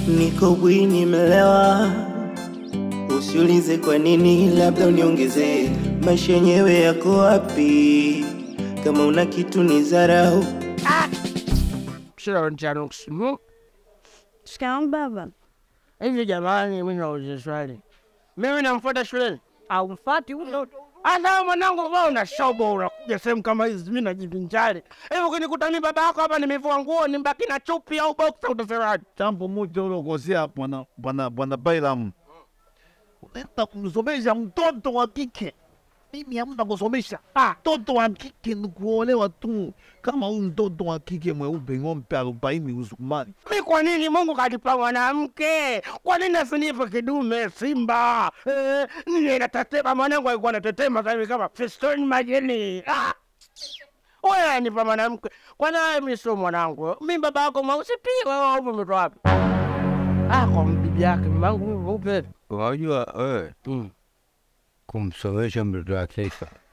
Niko bwini melewa, usiulize kwa nini, labda uniongezee. Maisha yenyewe yako wapi? Kama una kitu ni zarau. Shikamoo Shikamoo baba. hivi jamani, mi nauliza swali, mimi namfuata shuleni Aufati huyo hata mwanangu, wewe una shobo, unakuja sehemu kama hizi, mi najivinjari hivi. Ukinikuta mi baba yako hapa nimevua nguo, nimbaki na chupi au boksa, utasemaje? Jambo moja ulokosea bwana bwana bwana Bailam, unaenda kumsomesha mtoto wa kike. Mimi hamna kusomesha mtoto wa kike, ni kuolewa tu. Kama huyu mtoto wa kike mweupe ng'ombe arobaini Usukumani, Mi kwa nini Mungu kanipa mwanamke? Kwa nini asinipe kidume simba? Eh, nini natetema? Mwanangu alikuwa anatetema sasa hivi kama Fiston Majeni. Ah! Wewe anipa mwanamke. Kwa nini mimi sio mwanangu? Mi baba yako mweusi pia, wewe upo umetoa wapi? Ah, kwa bibi yake mamangu mimi mweupe. Unajua wewe Mm. kumsomesha mtoto wa kike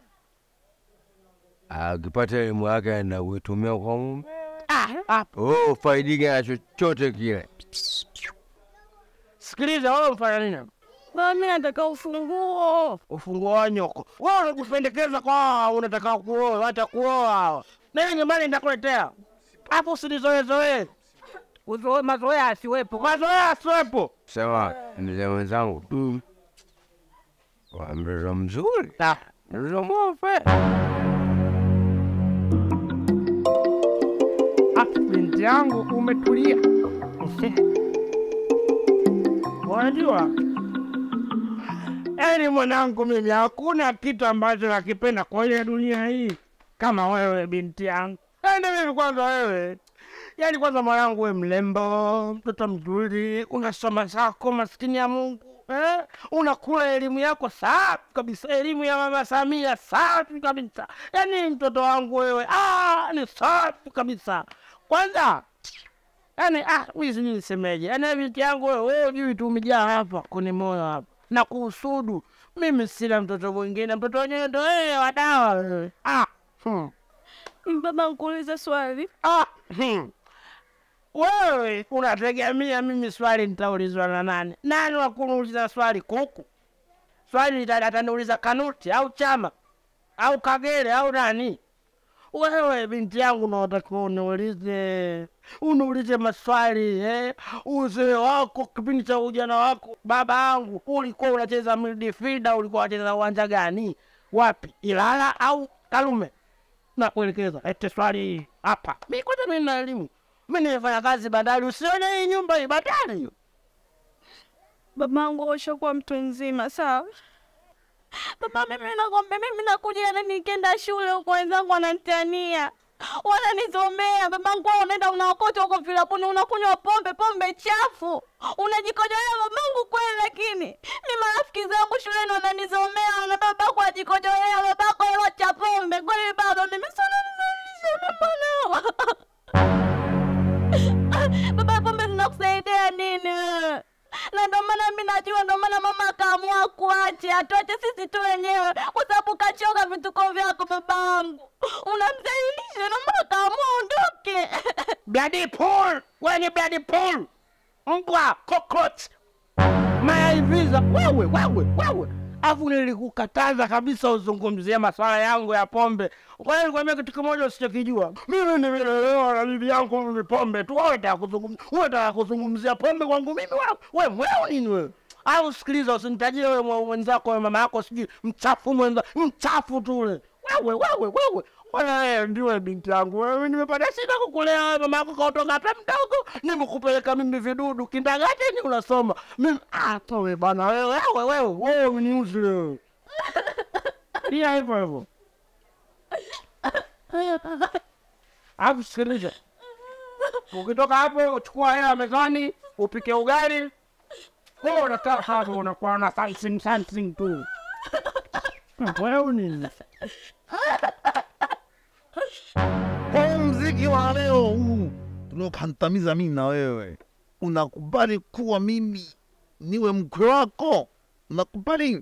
akipata elimu yake na kuitumia kwa mume, Ah, ah, oh, faidike na chochote kile. sikiliza wewe mfanya nini? baba, mimi nataka ufunguo. ufunguo wa nyoko. Wewe unajipendekeza kwa unataka kuoa, hata kuoa hawa. Mimi nyumbani nitakuletea. Hapo usinizoezoe. Uzoe mazoea asiwepo. Mazoea asiwepo. Sema mzee mwenzangu, Mm. wa mtoto mzuri, Ah. mtoto mwope. Ah, binti yangu umetulia. Unajua, yaani mwanangu, mimi hakuna kitu ambacho nakipenda kwa ile dunia hii kama wewe binti yangu. Yaani mimi kwanza wewe, yaani kwanza mwanangu, we mlembo, mtoto mzuri, unasoma zako, maskini ya Mungu eh? Unakula elimu yako safi kabisa, elimu ya mama Samia safi kabisa. Yaani mtoto wangu wewe, ah, ni safi kabisa. Kwanza Yaani ah, mimi sijui nisemeje. Yaani binti yangu wewe, wewe hujui tu umejaa hapa kwenye moyo hapa. Na kuhusudu. Mimi sina mtoto mwingine, mtoto wenyewe ndo wewe wa dawa wewe. Ah. Hmm. Baba, nikuulize swali. Ah. Hmm. Wewe unategemea mimi swali nitaulizwa na nani? Nani wa kuniuliza swali kuku? Swali lita- ataniuliza Kanuti au Chama au Kagere au nani? Wewe binti yangu unatakiwa uniulize, uniulize maswali eh? Uzee wako kipindi cha ujana wako, baba yangu, ulikuwa unacheza midfielder, ulikuwa unacheza uwanja gani? Wapi, Ilala au Kalume? Na kuelekeza ete swali hii hapa. Mi kwanza mi na elimu, mi nimefanya kazi bandari. Usione hii nyumba hii bandari hiyo. Babangu ushakuwa mtu mzima, sawa? Baba, mimi nakwambia, mimi nakuja na nikienda shule huko, wenzangu wananitania wananizomea. Babangu wewe unaenda unaokota huko vilabuni, unakunywa pombe, pombe chafu, unajikojolea babangu kweli. Lakini mi marafiki zangu shuleni wananizomea, na babako ajikojolea, babako hewa cha pombe kweli. Baba mimi sana baba, pombe zinakusaidia nini wewe? na ndo maana mi najua, ndo maana mama akaamua kuache, atuache sisi tu wenyewe, kwa sababu kachoka vituko vyako. Babangu unamzalilisha, ndo maana akaamua ondoke. Bloody pool, wewe ni bloody pool, mbwa cockroach, mayaiviza wewe, wewe, wewe. Afu nilikukataza kabisa uzungumzie maswala yangu ya pombe. Kwa hiyo nikwambia kitu kimoja usichokijua, mimi nimelelewa na bibi yangu ni pombe tu. Wewe unataka kuzungumzia, wewe unataka kuzungumzia pombe kwangu mimi? Wewe wewe mweo nini wewe? Au sikiliza, usinitajie wewe mwa- mwenzako, wewe mama yako sijui mchafu mwenza, mchafu tu ule. Wewe wewe wewe Bwana wewe ndiwe binti yangu. Wewe nimepata shida kukulea wewe, mama yako kaotoka hapa mdogo, nimekupeleka mimi vidudu kindagateni unasoma. Mimi ah, towe bwana wewe wewe wewe wewe uniuzi wewe. Pia hivyo hivyo. Alafu sikiliza. Ukitoka hapo uchukua hela mezani, upike ugali. Wewe unakaa hapo unakuwa na something something tu. Wewe nini? kwa mziki wa leo huu tunaokandamiza mimi na wewe, unakubali kuwa mimi niwe mkwe wako? Unakubali?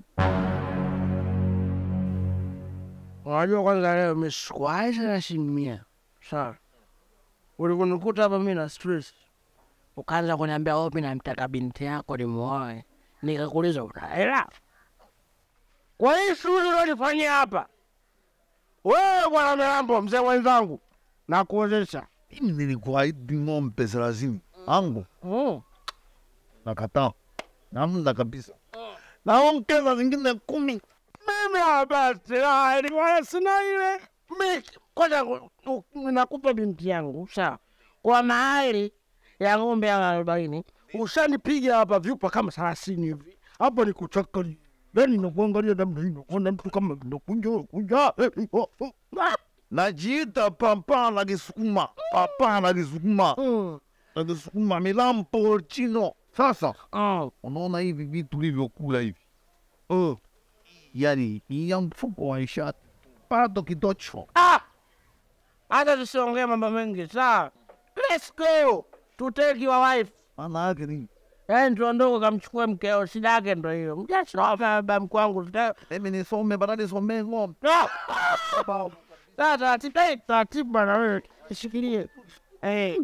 Unajua kwanza leo misikuaisha na shilingi mia. Sawa. Ulikunikuta hapa mimi na stress. ukaanza kuniambia opi namtaka binti yako nimuoe, nikakuuliza una hela? Kwa hii shughuli unalifanyia hapa wewe, bwana Milambo, mzee mwenzangu, nakuozesha Mimi nilikuahidi ng'ombe thelathini angu mm. nakataa, namna kabisa, naongeza zingine kumi. Mimi hapa sina ilikuwa sina ile mi kwanza ku- ku- nakupa binti yangu sawa, kwa mahali ya ng'ombe ya arobaini ushanipiga hapa vyupa kama thelathini hivi hapa, ni kuchaka yani nakuangalia namna hii, nakuona mtu kama nakunja kunja eh, oh, oh. Ah, Najiita papa na Kisukuma, papa na Kisukuma, mm, na Kisukuma Milambo chino. Sasa ah, unaona hivi vitu ulivyokula hivi uh, yani ya mfuko wa ishati bado kidocho. ah. Hata tusiongee mambo mengi sawa, let's go to take your wife Maana yake ni Yaani tuondoke kamchukue mkeo, shida yake ndo hiyo. Mjasoma baba mkwangu tuta- mimi nisome badala nisomee ng'ombe. Ah! Sasa taratibu, eh, taratibu bana wewe. Nishikilie. Eh.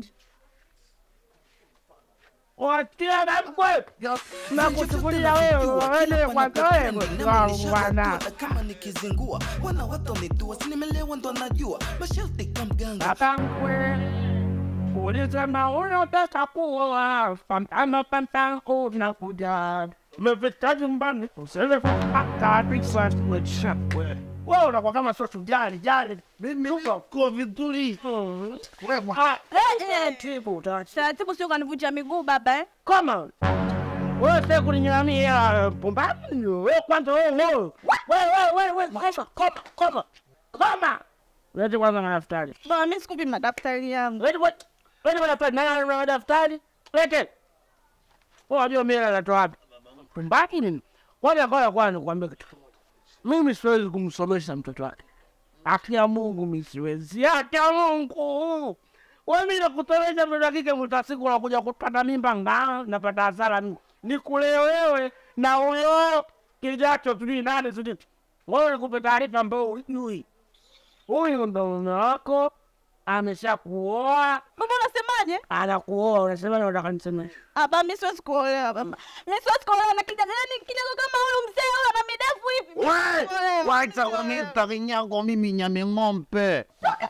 Watia na mkwe. Na kuchukulia wewe, wewe kwanza wewe. Bwana. kama nikizingua wana watu wamedua sinimelewa ndo najua masharti kwa mganga Baba mkwe. Ulisema unataka kuoa, pampama pampangu unakuja. Umefika nyumbani, usele kupata pizza wewe. Wewe unakuwa kama sio tujali, jali. Mimi uko kwa vizuri. Wewe taratibu, taratibu. Taratibu sio kanivunja miguu baba eh? Come on. Wewe sasa kuninyamia pumbavu. Wewe kwanza wewe wewe. Wewe wewe wewe wewe. Koma, koma. Koma. Lete kwanza madaftari. Baba mimi sikupi madaftari yangu. Lete kwa lete madaftari. Nani ana madaftari? Lete. Wewe unajua mimi natoa wapi? Pumbavu nini? Kwanza kwanza kwanza nikwambie kitu kimoja. Mimi siwezi kumsomesha mtoto wake. Haki ya Mungu mimi siwezi. Haki ya Mungu. Wewe mimi nakutoresha mtoto wa kike mwisho wa siku unakuja kupata mimba ngaa napata hasara mimi. Nikulee wewe na huyo kijacho sijui nani sijui. Wewe nikupe taarifa ambayo hujui. Huyu ndo mume wako ameshakuoa, Baba unasemaje? anakuoa, unasema na unataka nisemeshe. Ah, baba mimi siwezi kuolewa baba. Mimi siwezi kuolewa na kijana yani kijana kama huyu mzee huyu ana midefu hivi. Wewe wacha kuniita kinyago, mimi nyame ng'ombe.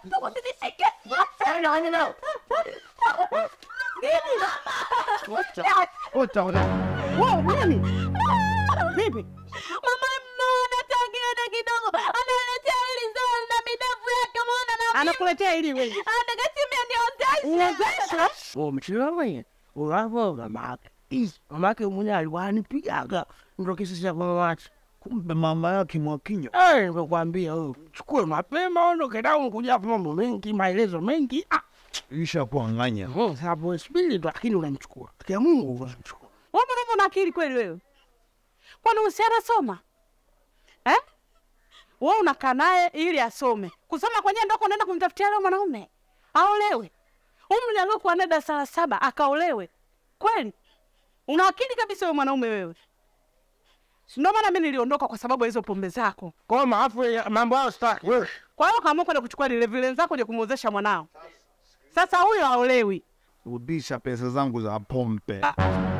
Ota, ota. Wewe nini? Vipi? Mama mnaona tangiana kidogo. Analetea hili zao na midefu yake muona na Anakuletea ili wewe. anagatimia niozesha. Umechelewa wewe. Unapo mamake. Mamake mwenyewe alikuwa anipigaga ndo kesi cha mama wake. Kumbe mama yake Mwakinyo. Eh, nimekwambia wewe. Chukue mapema ondoke down kuja hapo mambo mengi, maelezo mengi. Ah, Isha kuanganya. oh, sababu spili ndo lakini unamchukua. Kwa Mungu unamchukua. Wewe mbona una akili kweli wewe? Kwani usiana soma? Eh? Wewe unakaa naye ili asome. Kusoma kwenyewe ndio unaenda kumtafutia leo mwanaume. Aolewe. Umri aliokuwa na darasa la saba akaolewe. Kweli? Una akili kabisa wewe mwanaume wewe. Si ndio maana mimi niliondoka kwa sababu ya hizo pombe zako. Kwa hiyo maafu ya mambo hayo sitaki. Wewe. Kwa hiyo kaamua kwenda kuchukua lile vile zako je kumwozesha mwanao. Sasa huyo haolewi. Rudisha pesa zangu za pombe. Ah,